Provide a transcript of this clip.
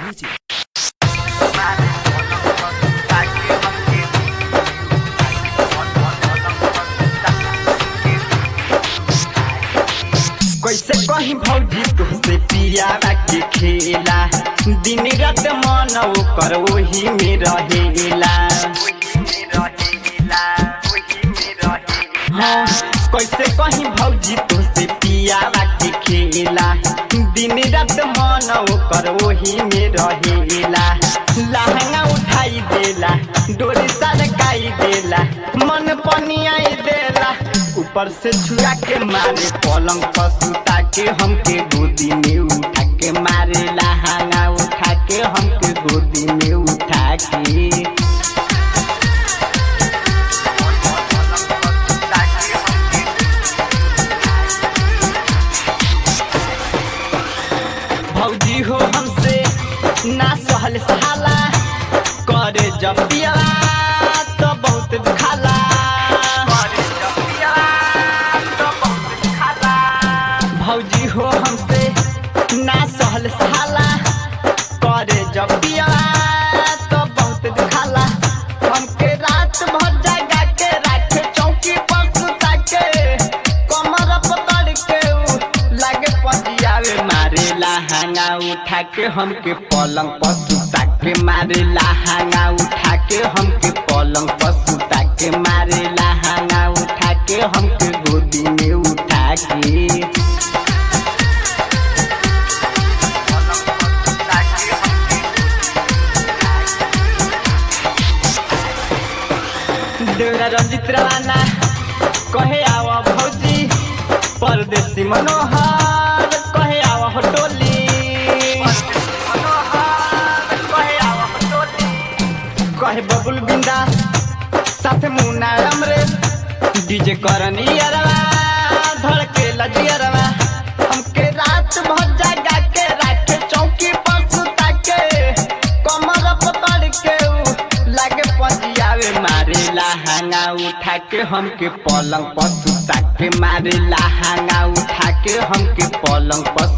Music. कैसे कहीं भौजी तुमसे पियावा के खेला दिन रात मन ओकर ओही में रहेला हाँ, कैसे कहीं भौजी तुमसे पियावा के खेला दिन रात मन ओकर ओही में रहेला लहंगा उठाई देला डोरी सरकाई देला मन पनियाई देला ऊपर से छुआ के मारे पलंग पर सुता के हमके गोदी में उठा के मारे लहंगा उठा के हमके गोदी में उठा के भौजी हो हमसे ना सहल सहाला करे जब पियला तो बहुत दुखाला भौजी हो हमसे ना सहल सहाला करे जब पियला तो बहुत दुखाला हमके रात भर जगा के राखे चौकी पर सुता के कमर पकड़ के उ लागे पजियावे मारे लहंगा उठा के हमके पलंग पर सुता के मारे लहंगा उठा के हमके पलंग पर सुता के मारे लहंगा उठा के हमके गोदी में उठा के देवरा रंजित रवाना कहे आवा भौजी परदेसी मनोहर कहे आवा हो टोली कहे बबुल बिंदा साथे मुन्ना अमरे डीजे करनी अरवा धड़के लजियरवा हमके रात भर जगा के राखे चौकी पर सुता के कमर पकड़ के उ लागे पजियावे मारे लहंगा उठा के हमके पलंग पर सुता के मारे लहंगा उठा के हमके पलंग पर